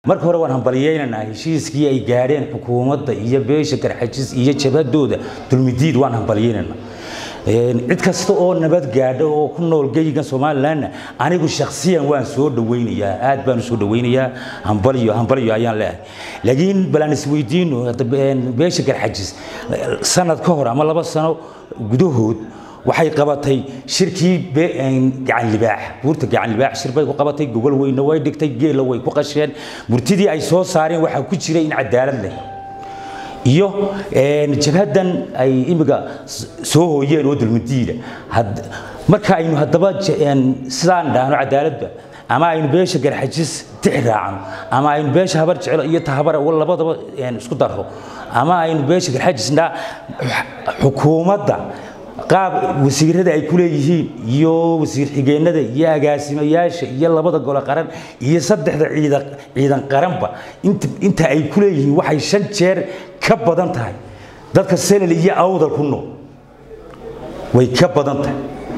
marka hore waan hambaliyeynaynaa heshiiskii ay gaadheen xukuumadda iyo beesha garxajis iyo jabhadooda dulmidiid waan hambaliyeynaynaa cid kasta oo nabad gaadha oo ku nool geygan somalilanna anigu shakhsiyan waan soo dhawaynayaa aad baan u soo dhawaynayaa hambaliyo hambaliyo ayaan leeyahay laakiin balaan isweydiino beesha garxajis sanad ka hor ama laba sano gudahood waxay qabatay shirkii gacan libaax buurta gacan libaax shir bay ku qabatay gogol weyna way dhigtay geela way ku qasheen murtidii ay soo saareen waxaa ku jiray in cadaalad leh iyo jabhadan ay imiga soo hooyeen oo dulmadiida marka aynu haddaba sidaan dhahno cadaaladba ama aynu beesha garxajis tix raacno ama aynu beesha habar jeclo iyo tahabar labadaba isku darro ama aynu beesha garxajisna xukuumadda qaab wasiirada ay ku leeyihiin iyo wasiir xigeenada iyo agaasimayaasha iyo labada gole qaran iyo saddexda ciidan qaranba inta ay ku leeyihiin waxay shan jeer ka badan tahay dadka senal iyo awdal ku nool way ka badan tahay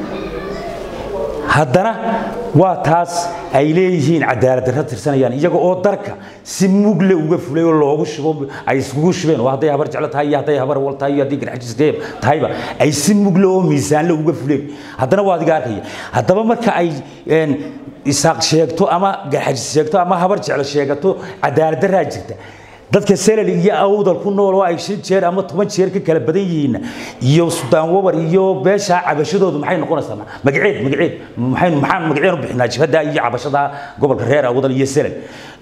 haddana waa taas ay leeyihiin cadaalad darra tirsanayaan iyaga oo darka si mugle uga fulay oo loogu shubo ay iskugu shubeen oo hadday habar jeclo tahay iyo hadday habar wal tahay iyo haddii garxajis tahayba ay si mugle oo miisaanle uga fuleen haddana waa adiga arkaya haddaba marka ay isaaq sheegto ama garxajis sheegto ama habar jeclo sheegato cadaalad darraa jirta dadka selal iyo awdal ku nool oo ay shan jeer ama toban jeer ka kala badan yihiin iyo sudaan wabar iyo beesha cabashadoodu maxay noqonaysaa magaceed magaceed maxaynu maxaan magaceen u bixinaa jibhada iyo cabashada gobolka reer awdal iyo selal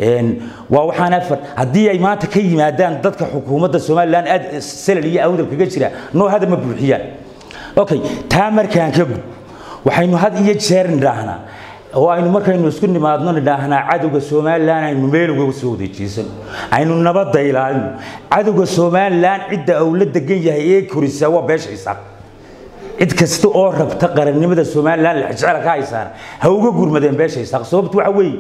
waa waxaan afar haddii ay maanta ka yimaadaan dadka xukuumadda somaliland aad selal iyo awdal kaga jira noo hada ma buuxiyaan okay taa markaan ka gud waxaynu had iyo jeer nidhaahnaa oo aynu markaynu isku nimaadno nidhaahnaa cadowga somalilan aynu meel uga soo wadeejiisano aynu nabadda ilaalino cadowga somalilan cidda uu la degan yahay ee korisa waa beesha isaaq cid kasta oo rabta qarannimada somalilan jecel ka haysaana ha uga gurmadeen beesha isaaq sababtu waxa weeye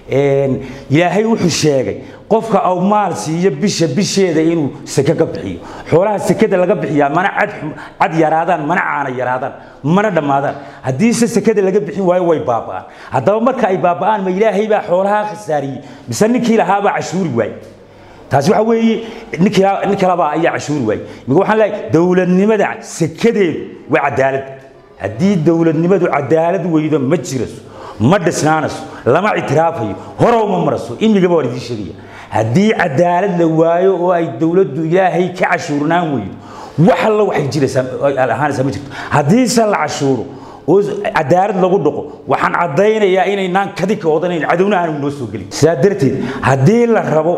ilaahay wuxuu sheegay qofka au maal siiyo bisha bisheeda inuu seke ka bixiyo xoolaha sekada laga bixiyaa mana cad yaraadaan mana caana yaraadaan mana dhammaadaan haddiise sekada laga bixin waayo way baaba'aan haddaba marka ay baaba'aan ma ilaahay baa xoolaha khasaariyey mise ninkii lahaabaa cashuuri waayey taasi waxa weeye nin kalabaa ayaa cashuuri waayey miga waxaan leeyahay dowladnimada sekadeedu waa cadaalad haddii dowladnimadu cadaalad weydo ma jiraso ma dhisnaanayso lama ictiraafayo hore uma maraso imigaba waan idiin sheegaya haddii cadaalad la waayo oo ay dowladdu ilaahay ka cashuurnaan weydo wax alla waxay jiraysaa ahaanaysaa ma jirto haddiise la cashuuro oo cadaalad lagu dhaqo waxaan caddaynayaa inaynaan kadika odanayn cadowna aanu noo soo gelin sidaa darteed haddii la rabo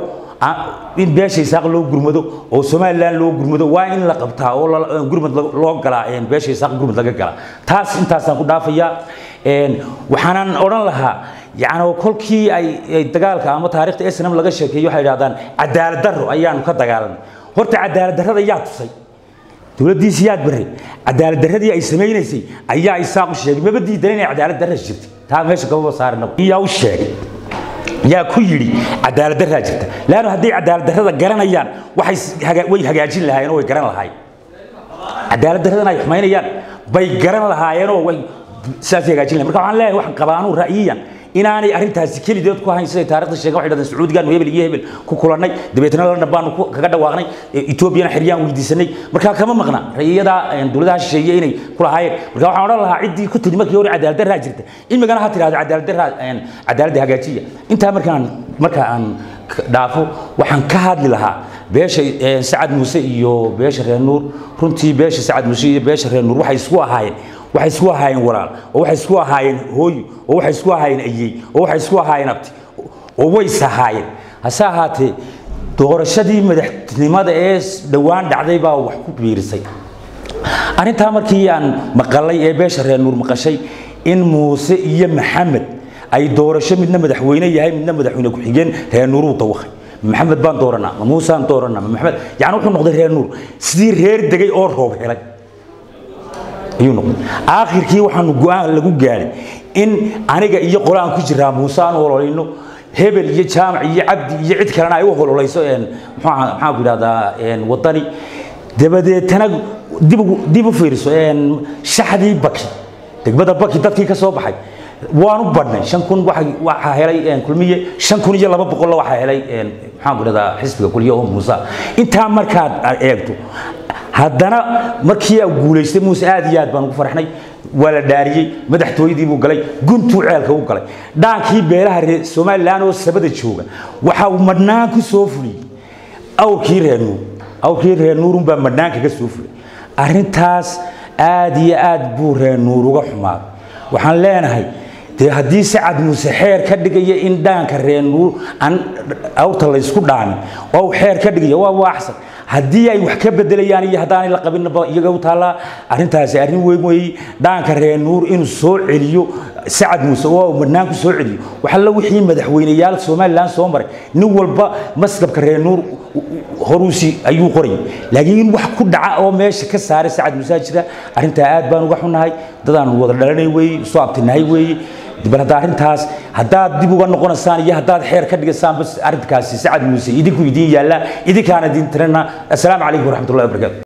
in beesha isaaq loo gurmado oo somalilan loo gurmado waa in la qabtaa oo gurmad loo galaa beesha isaaq gurmad laga galaa taas intaasaan ku dhaafayaa waxaanan odhan lahaa yani kolkii ay dagaalka ama taarikhda snm laga sheekeeyo waxay idhahdaan cadaalad darro ayaanu ka dagaalanay horta cadaalad darrada yaa tusay dowladdiisi yaad barre cadaalad darradii ay samaynaysay ayaa isaaq u sheegay maba diidan inay cadaalad darra jirtay taa meesha gababa saarinaba iyaa u sheegay yaa ku yidhi cadaalad darraa jirta laannu hadday cadaalad darrada garanayaan waxay way hagaajin lahaayeen oo way garan lahaayeen cadaalad darradan ay xumaynayaan bay garan lahaayeenoo way sidaasay hagaajin lahayen marka waxaan leeyahay waxaan qabaa anuu ra'yiyan inaanay arrintaasi kelideed ku hayn siday taarikhda sheegen waxay dhahdeen sacuudigaanu hebel iyo hebel ku kulannay dabeetna london baanu kaga dhawaaqnay etoobiyana xeryaan weydiisanay markaa kama maqna ra'yiyada dowladaha shisheeye inay ku lahaayeen marka waxaan odhan lahaa ciddii ku tiri markii hore cadaalad darraa jirta imigana ha tirahdo cadaalad darraa cadaaladda hagaajiya intaa markaan marka aan dhaafo waxaan ka hadli lahaa beesha sacad muuse iyo beesha reer nuur runtii beesha sacad muuse iyo beesha reer nuur waxay isku ahaayeen waxay isku ahaayeen walaal oo waxay isku ahaayeen hooyo oo waxay isku ahaayeen ayey oo waxay isku ahaayeen abti oo way sahaayeen hase ahaatee doorashadii madaxtinimada ee dhowaan dhacday baa wax ku biirisay arrintaa markii aan maqalay ee beesha reer nuur maqashay in muuse iyo maxamed ay doorasho midna madaxweyne yahay midna madaxweyne ku-xigeen reer nuuruu dawaqay maxamed baan dooranaa ma muusaan dooranaa ma maxamed yani wuxuu noqday reer nuur sidii reer degay oo roob helay ayuu noqday aakhirkii waxaanu go-aan lagu gaadhay in aniga iyo qole aan ku jiraa muuse aan ololayno hebel iyo jaamac iyo cabdi iyo cid kalena ay u hololayso maxaan ku idhahdaa wadani dabadeetana dib dib u fiiriso shaxdii baki degmada baki dadkii ka soo baxay waanu badhnay shan kun waxaa helay kulmiye shan kun iyo laba boqolla waxaa helay maxaan ku dhahdaa xisbiga kulmiye oo muuse intaa markaad eegto haddana markii uu guulaystay muuse aad iyo aad baan ugu farxnay waa la dhaariyey madaxtooyadii buu galay guntuu ceelka u galay dhaankii beelaha reer somalilan oo sabada jooga waxa uu madhnaan ku soo fuliyey awrkii reer nuur awrkii reer nuurun baa madhnaan kaga soo fulay arrintaas aad iyo aad buu reer nuur uga xumaaday waxaan leenahay dee haddii sacad muuse xeer ka dhigaya in dhaanka reer nuur aan awrta laysku dhaamin oo uu xeer ka dhigaya waa waaxsan haddii ay wax ka bedelayaan iyo haddaanay la qabinba iyaga u taallaa arrintaasi arrin weyn weeye dhaanka reer nuur inuu soo celiyo sacad muuse oo uu madnaan ku soo celiyo waxalla wixii madaxweyneyaal somalilan soo maray nin walba maskabka reer nuur horuusi ayuu qorayay laakiin in wax ku dhaca oo meesha ka saaray sacad muuse jira arrintaa aad baan uga xunnahay dadaan wada dhalanay weeye soo abtinahay weeye bal hadda arrintaas haddaad dib uga noqonaysaan iyo haddaad xeer ka dhigaysaan bas arrinkaasi sacad muuse idinku idiin yaalla idinkaana idin tirana assalaamu calaykum waraxmatullahi wabarakaatu